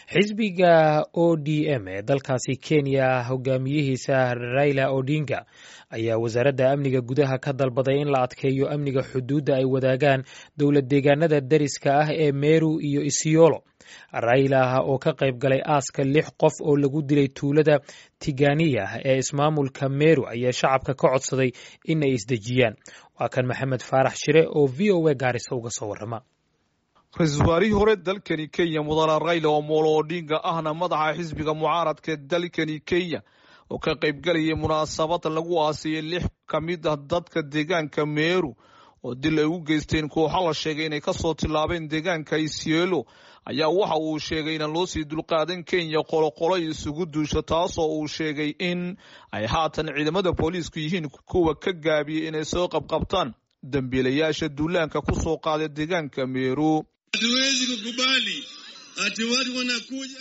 xisbiga o d m ee dalkaasi kenya hogaamiyihiisa raila odinga ayaa wasaaradda amniga gudaha ka dalbaday in la adkeeyo amniga xuduudda ay wadaagaan dowlad deegaanada dariska ah ee meru iyo isiolo raila oo ka qayb galay aaska lix qof oo lagu dilay tuulada tiganiya ee ismaamulka meru ayaa shacabka ka codsaday in ay isdejiyaan waa kan maxamed faarax shire oo v o a gaarisa uga soo warrama ra-iisul wasaarihii hore dalkani kenya mudane rayla omolo odinga ahna madaxa xisbiga mucaaradka dalkani kenya oo ka qaybgalayay munaasabad lagu aasiyey lix ka mid ah dadka deegaanka meeru oo dil ay u geysteen kooxa la sheegay inay kasoo tillaabeen deegaanka isielo ayaa waxa uu sheegay inaan loo sii dulqaadan kenya qoloqolo isugu duusho taasoo uu sheegay in ay haatan ciidamada booliisku yihiin kuwa ka gaabiyey inay soo qabqabtaan dambiilayaasha duulaanka ku soo qaaday deegaanka meeru hatuwezi kukubali ati watu wanakuja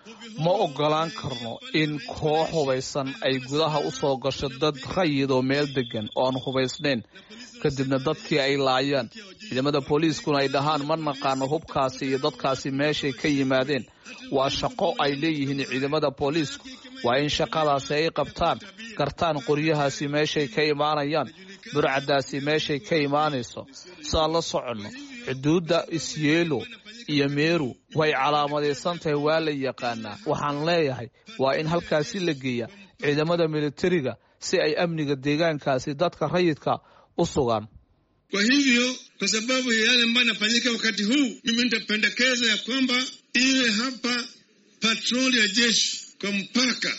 ma oggolaan karno in koox hubaysan ay gudaha u soo gasho dad rayid oo meel deggan oo aan hubaysnayn kadibna dadkii ay laayaan ciidamada booliiskuna ay dhahaan ma naqaano hubkaasi iyo dadkaasi meeshay ka yimaadeen waa shaqo ay leeyihiin ciidamada booliisku waa in shaqadaasi ay qabtaan gartaan qoryahaasi meeshay ka imaanayaan burcadaasi meeshay ka imaanayso siaan la soconno xuduudda isyeelo iyo meeru way calaamadaysan tahay waa la yaqaanaa waxaan leeyahay waa in halkaasi la geeya ciidamada militariga si ay amniga deegaankaasi dadka rayidka u sugaan kwa hivyo kwa sababu ya yale ambayo yanafanyika wakati huu mimi nitapendekeza ya kwamba iwe hapa patroli ya jeshi kwa mpaka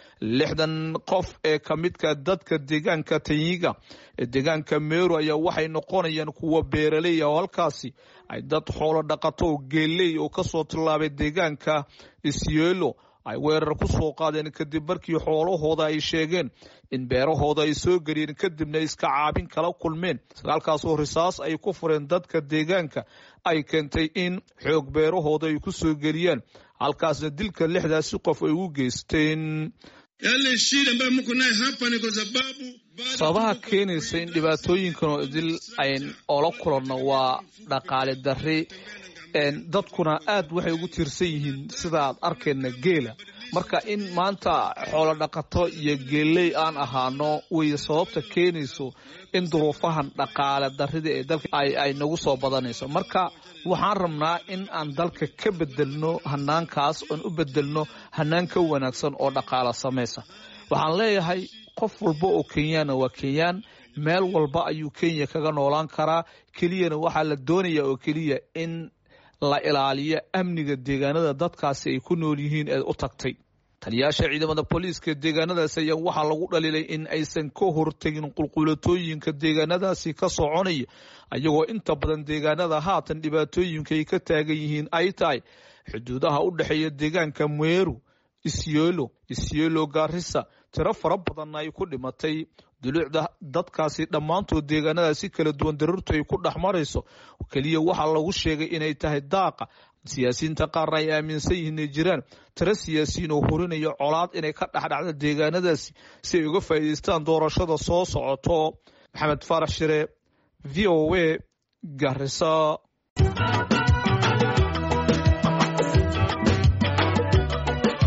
lixdan qof ee ka midka dadka deegaanka tanyiga ee deegaanka meeru ayaa waxay noqonayaan kuwa beeraley oo halkaasi ay dad xoolo dhaqato oo geeley oo kasoo tillaabay deegaanka isyeelo ay weerar ku soo qaadeen kadib markii xoolahooda ay sheegeen in beerahooda ay soo geliyeen kadibna iska caabin kala kulmeen sagaalkaasoo risaas ay ku fureen dadka deegaanka ay keentay in xoog beerahooda ay ku soo geliyaan halkaasna dilka lixdaasi qof ay u geysteen yale shida ambayo mko naye hapa ni kwa sababu sababaha keenaysa in dhibaatooyinkan oo idil ayn oola kulanno waa dhaqaale darri dadkuna aad waxay ugu tiirsan yihiin sidaaad arkayna geela marka in maanta xoolo dhaqato iyo geeley aan ahaano wey sababta keenayso in duruufahan dhaqaale darrida ee dalka ay nagu soo badanayso marka waxaan rabnaa in aan dalka ka bedelno hanaankaas oon u bedelno hanaan ka wanaagsan oo dhaqaala samaysa waxaan leeyahay qof walba oo kenyaana waa kenyaan meel walba ayuu kenya kaga noolaan karaa keliyana waxaa la doonaya oo keliya in la ilaaliyo amniga deegaanada dadkaasi ay ku nool yihiin ee u tagtay taliyaasha ciidamada booliiska deegaanadaasi ayaa waxaa lagu dhaliilay in aysan ka hortegin qulqulatooyinka deegaanadaasi ka soconaya ayagoo inta badan deegaanada haatan dhibaatooyinka ay ka taagan yihiin ay tahay xuduudaha u dhexeeya deegaanka meeru isyelo isyelo gaarisa tiro fara badanna ay ku dhimatay duluucda dadkaasi dhammaantood deegaanadaasi kala duwan daruurtu ay ku dhex marayso keliya waxaa lagu sheegay inay tahay daaqa siyaasiyiinta qaarna ay aaminsan yihiin inay jiraan tiro siyaasiyiin oo horinaya colaad inay ka dhexdhacda deegaanadaasi si ay uga faa'iidaystaan doorashada soo socoto maxamed faarax shire v o a garisa